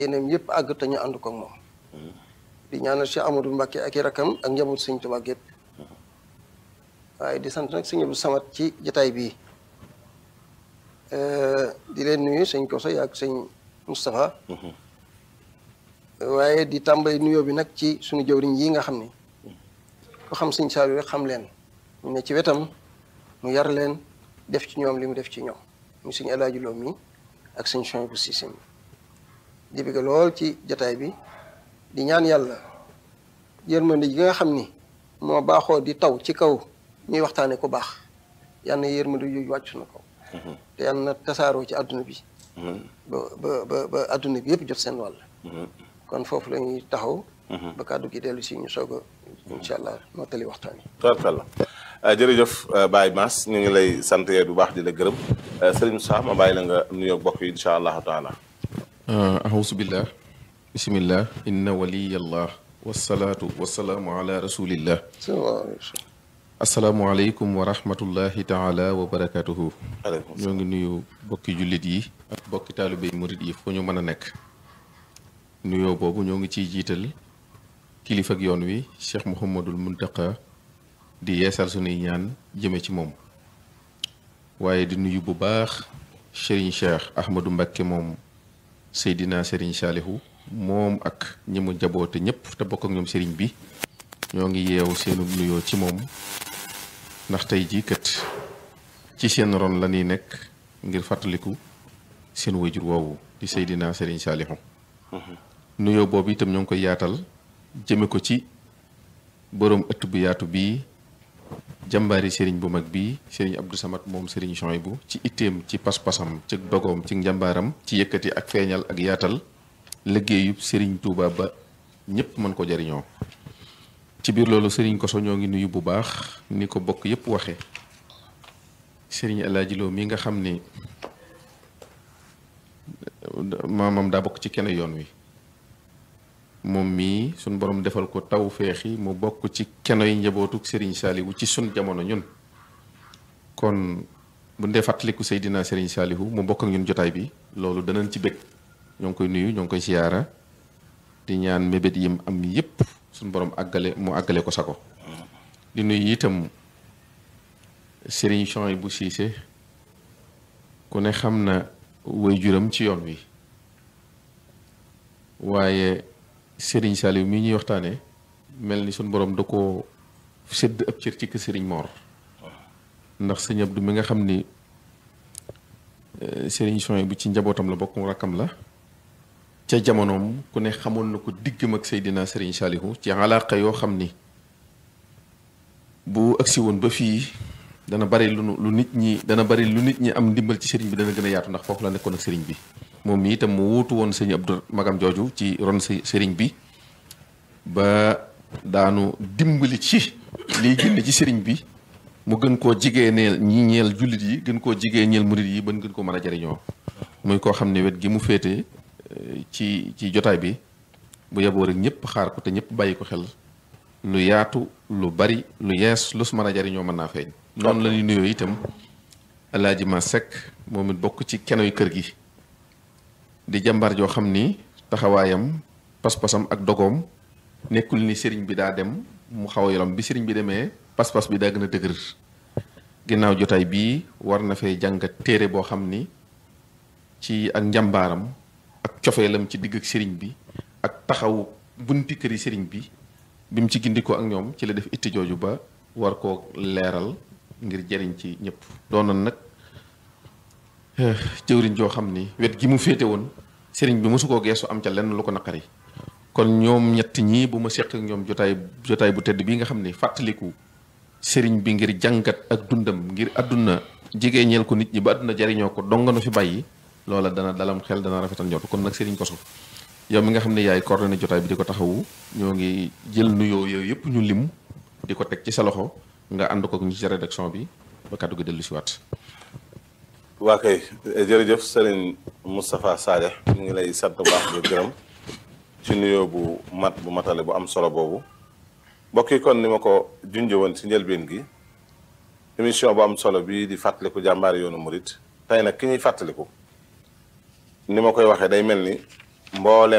yeneen yëpp àgg te ñu ànd ko ak moom di ñaanal Cheikh Amadou Mbacke ak i rakam ak njaboot sëñ Tuubaa gépp waaye di sant nag sëñ Abdou Samad ci jataay bii di leen nuyu sëñ Koso ak sëñ Moustapha waaye di tàmbali nuyoo bi nag ci suñu jëwriñ yi nga xam ni ko xam sëñ Saliou rek xam leen ñu ne ci wetam mu yar leen def ci ñoom li mu def ci ñoom mu sëñ El Hadji Lo mi ak sëñ Chouaïbou bu Cissé mi di bëgg lool ci jataay bi di ñaan yàlla yërmande yi nga xam ni moo baaxoo di taw ci kaw ñuy waxtaane ku baax yal na yërmande yooyu wàcc na kaw te yal na tasaaroo ci àdduna bi ba ba ba ba àdduna bi yëpp jot seen wàll kon foofu la ñuy taxaw ba kàddu gi dellu si ñu soog a incha allah moo tali waxtaan yi tubarkalla jërëjëf Baye Mass ñu ngi lay sant yee bu baax di la gërëm Serigne Moussa ma bàyyi la nga nuyoo bokk yi incha allahu taala ahousu billah bisimillah inna waliyallah wasalaatu wasalaamu ala rasulillah asalaamualeykum wa rahmatullahi taala wa barakatuhu ñoo ngi nuyu bokki jullit yi ak bokki taalibéy murit yi fu ñu mën a nekk nuyoo boobu ñoo ngi ciy jiital kilifa ak yoon wi cheikh mouhamadul muntaqa di yeesal sunuy ñaan jëme ci moom waaye di nuyu bu baax Serigne Cheikh Ahmadou Mbacké moom Seydina Serigne Saalihu moom ak ñi mu jaboote ñëpp te bokk ak ñoom Serigne bi ñoo ngi yeewu seenu nuyoo ci moom ndax tey jii kat ci seen ron la ñuy nekk ngir fàttaliku seen wayjur woowu di Seydina Serigne Saalihu nuyoo boobu itam ñoo ngi koy yaatal jëme ko ci boroom ëtt bu yaatu bii jàmbaari sëriñ bu mag bii sëriñ Abdou Samad moom sëriñ Chouaïbou ci itteem ci pas-pasam ci dogoom ci njàmbaaram ci yëkkati ak feeñal ak yaatal liggéeyub sëriñ Touba ba ñëpp mën ko jariñoo ci biir loolu sëriñ Koso ñoo ngi nuyu bu baax ni ko bokk yëpp waxe sëriñ El Hadji Lo mi nga xam ni maamam daa bokk ci kenn yoon wi moom mii suñ borom defal ko taw feexi mu bokk ci kenoy njabootuk Serigne Saliou ci sun jamono ñun kon bu ndee fàttaliku Seydina Serigne Saliou mu bokk ak ñun jotaay bi loolu danañ ci bëgg ñoo ngi koy nuyu ñoo ngi koy siyaara di ñaan mébét yim am yépp suñ borom àggale mu àggale ko sako di nuyu itam Serigne Chouaïbou Cissé ku ne xam na waajuram ci yoon wi waaye Serigne Saliou mii ñuy waxtaanee mel ni suñ borom da ko sédd ab cër ci kër Serigne Mor ndax sëñ Abdou mi nga xam ni Serigne Chouaïbou bu ci njabootam la bokk rakkam la ca jamonoom ku ne xamoon na ko diggam ak Seydina Serigne Saliou ci alaaka yoo xam ni bu agsi woon ba fii dana bari lu lu nit ñi dana bari lu nit ñi am ndimbal ci Serigne bi dana gën a yaatu ndax foofu la nekkoon ak Serigne bi. moom mi itam mu wuutu woon sëñ Abdou magam jooju ci ron sëriñ bi ba daanu dimbali ci liy génn ci sëriñ bi mu gën koo jigéeneel ñi ñeel jullit yi gën koo jigéeneel murit yi ba gën ko mën a jariñoo muy koo xam ne wet gi mu féete ci ci jotaay bi bu yeboo rek ñëpp xaar ko te ñëpp bàyyi ko xel lu yaatu lu bari lu yees lu su mën a jariñoo mën naa feeñ noonu la ñuy nuyoo itam alaaji ma sekk moom it bokk ci kenoy kër gi di jàmbaar joo xam ni taxawaayam pas-pasam ak dogoom nekkul ni sëriñ bi daa dem mu xaw a yolom bi sëriñ bi demee pas-pas bi daa gën a dëgër ginnaaw jotaay bii war na fee jàngat téere boo xam ni ci ak njàmbaaram ak cofeelam ci digg ak sëriñ bi ak taxaw bunti këri sëriñ bi bi mu ci gindikoo ak ñoom ci la def itti jooju ba war koo leeral ngir jariñ ci ñëpp doonoon nag jëwriñ joo xam ni wet gi mu féete woon sëriñ bi mosu koo geesu am ca lenn lu ko naqari kon ñoom ñett ñii bu ma seq ak ñoom jotaay jotaay bu tedd bii nga xam ni fàttaliku sëriñ bi ngir jàngat ak dundam ngir àdduna jigéeñeel ko nit ñi ba àdduna jariñoo ko donga nu fi bàyyi loola dana dalam xel dana rafetal njort kon nag sëriñ Koso yow mi nga xam ne yaay coordonné jotaay bi di ko taxawu ñoo ngi jël nuyoo yooyu yëpp ñu lim di ko teg ci sa loxo nga ànd ko ñu ci rédaction bi ba kàddu gi dellu si waat waa kay jërëjëf Serigne Moustapha Sadeh ñu ngi lay sant bu baax di gërëm ci nuyoo bu mat bu matale bu am solo boobu mbokk yi kon ni ma ko junjee woon ci njëlbeen gi émission bu am solo bii di fàttaliku jàmbaari yoonu murit tey nag ki ñuy fàttaliku ni ma koy waxee day mel ni mboolem